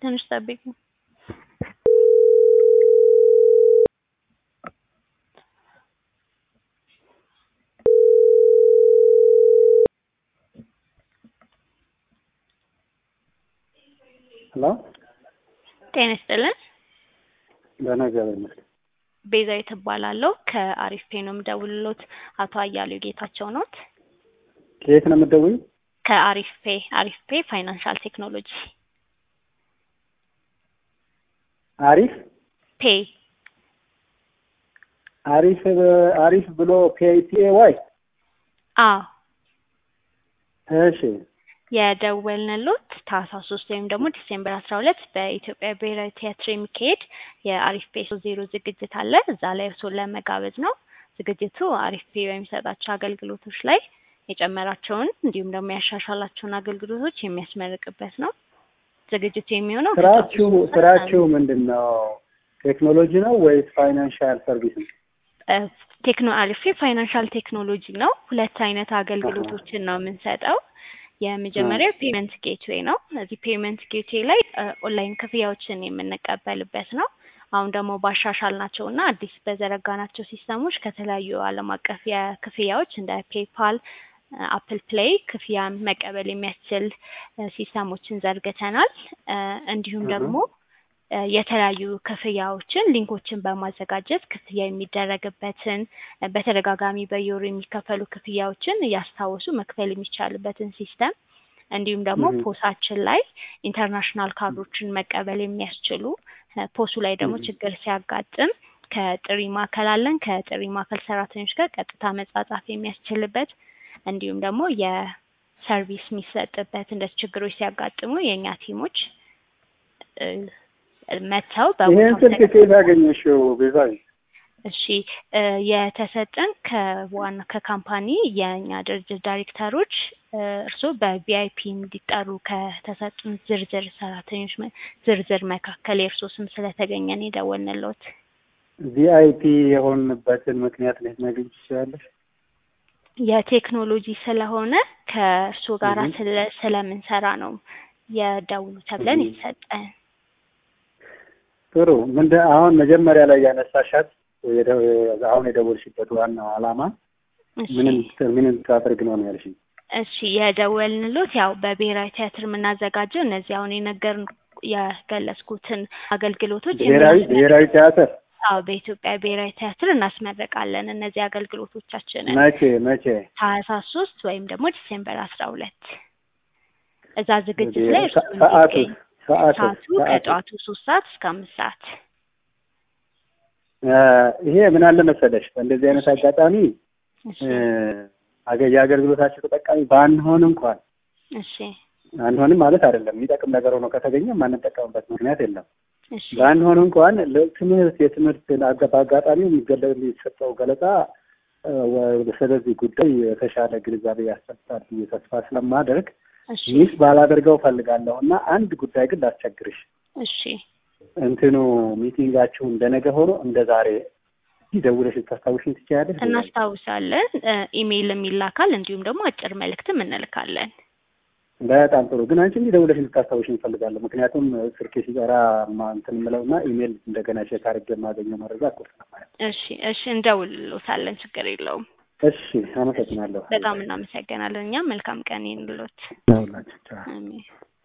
ትንሽ ጠብቁ። ሄሎ ጤና ይስጥልን። ደህና እግዚአብሔር ይመስገን። ቤዛዊት እባላለሁ ከአሪፍ ፔ ነው የምደውልሎት። አቶ አያሌው ጌታቸው ኖት? ከየት ነው የምትደውይው? ከአሪፍ ፔ አሪፍ ፔ ፋይናንሻል ቴክኖሎጂ አሪፍ ፔ አሪፍ አሪፍ ብሎ ፒአይፒኤ ዋይ አዎ እሺ የደወልንሎት ታህሳስ ሶስት ወይም ደግሞ ዲሴምበር አስራ ሁለት በኢትዮጵያ ብሔራዊ ቲያትር የሚካሄድ የአሪፍ ፔ ሶስት ዜሮ ዝግጅት አለ። እዛ ላይ እርሶን ለመጋበዝ ነው። ዝግጅቱ አሪፍ ፔ በሚሰጣቸው አገልግሎቶች ላይ የጨመራቸውን እንዲሁም ደግሞ ያሻሻላቸውን አገልግሎቶች የሚያስመርቅበት ነው። ዝግጅቱ የሚሆነው ስራችሁ ስራችሁ ምንድን ነው? ቴክኖሎጂ ነው ወይስ ፋይናንሻል ሰርቪስ ነው? ቴክኖ አሪፍ ፔ ፋይናንሻል ቴክኖሎጂ ነው። ሁለት አይነት አገልግሎቶችን ነው የምንሰጠው። የመጀመሪያው ፔመንት ጌትዌይ ነው። እዚህ ፔመንት ጌትዌይ ላይ ኦንላይን ክፍያዎችን የምንቀበልበት ነው። አሁን ደግሞ ባሻሻል ናቸው እና አዲስ በዘረጋናቸው ሲስተሞች ከተለያዩ ዓለም አቀፍ የክፍያዎች እንደ ፔፓል፣ አፕል ፕሌይ ክፍያን መቀበል የሚያስችል ሲስተሞችን ዘርግተናል። እንዲሁም ደግሞ የተለያዩ ክፍያዎችን ሊንኮችን በማዘጋጀት ክፍያ የሚደረግበትን በተደጋጋሚ በየወሩ የሚከፈሉ ክፍያዎችን እያስታወሱ መክፈል የሚቻልበትን ሲስተም እንዲሁም ደግሞ ፖሳችን ላይ ኢንተርናሽናል ካርዶችን መቀበል የሚያስችሉ ፖሱ ላይ ደግሞ ችግር ሲያጋጥም ከጥሪ ማዕከል አለን። ከጥሪ ማዕከል ሰራተኞች ጋር ቀጥታ መጻጻፍ የሚያስችልበት እንዲሁም ደግሞ የሰርቪስ የሚሰጥበት እንደ ችግሮች ሲያጋጥሙ የእኛ ቲሞች መጥተው ይህን ስልክ ከየት አገኘሽው ቤዛዊ? እሺ የተሰጠን ከዋና ከካምፓኒ የእኛ ድርጅት ዳይሬክተሮች እርስዎ በቪአይፒ እንዲጠሩ ከተሰጡን ዝርዝር ሰራተኞች ዝርዝር መካከል የእርስዎ ስም ስለተገኘ ነው የደወልንልዎት። ቪአይፒ የሆንበትን ምክንያት ልትነግሪኝ ትችላለሽ? የቴክኖሎጂ ስለሆነ ከእርስዎ ጋር ስለምንሰራ ነው የደውሉ ተብለን የተሰጠን። ጥሩ ምንድን አሁን መጀመሪያ ላይ ያነሳሻት አሁን የደወልሽበት ዋናው ዓላማ ምንም ምንም ታደርግ ነው ነው ያልሽኝ? እሺ የደወልንሎት ያው በብሔራዊ ቲያትር የምናዘጋጀው እነዚህ አሁን የነገር የገለጽኩትን አገልግሎቶች ብሔራዊ ብሔራዊ ቲያትር አዎ በኢትዮጵያ ብሔራዊ ቲያትር እናስመረቃለን። እነዚህ አገልግሎቶቻችንን መቼ መቼ? ታህሳስ ሶስት ወይም ደግሞ ዲሴምበር አስራ ሁለት እዛ ዝግጅት ላይ እርሱ ሰዓቱ ሰዓቱ ሰዓቱ ከጠዋቱ ሶስት ሰዓት እስከ አምስት ሰዓት ይሄ ምን አለ መሰለሽ በእንደዚህ አይነት አጋጣሚ የአገልግሎታቸው ተጠቃሚ ባንሆን እንኳን እሺ አንሆንም ማለት አይደለም። የሚጠቅም ነገር ሆኖ ከተገኘ ማንጠቀምበት ምክንያት የለም። እሺ ባንሆን እንኳን ትምህርት የትምህርት በአጋጣሚ የሚሰጠው ገለጻ ስለዚህ ጉዳይ የተሻለ ግንዛቤ ያሰጣል ብዬ ተስፋ ስለማደርግ እሺ ሚስ ባላደርገው ፈልጋለሁ እና አንድ ጉዳይ ግን ላስቸግርሽ። እሺ እንትኑ ሚቲንጋችሁ እንደነገ ሆኖ እንደ ዛሬ ደውለሽ ልታስታውሽኝ ትችያለሽ? እናስታውሳለን። ኢሜይልም ይላካል እንዲሁም ደግሞ አጭር መልእክትም እንልካለን። በጣም ጥሩ። ግን አንቺ እንዲህ ደውለሽ ልታስታውሽኝ እፈልጋለሁ። ምክንያቱም ስልኬ ሲጠራ ማ- እንትን የምለውና ኢሜይል እንደገና ቼክ አድርጌ የማገኘው መረጃ እኮ ስለማለት። እሺ እሺ እንደውልሎታለን። ችግር የለውም። እሺ፣ አመሰግናለሁ። በጣም እናመሰግናለን። እኛም መልካም ቀን ይሁንልዎት። ሁላችሁ አሜን።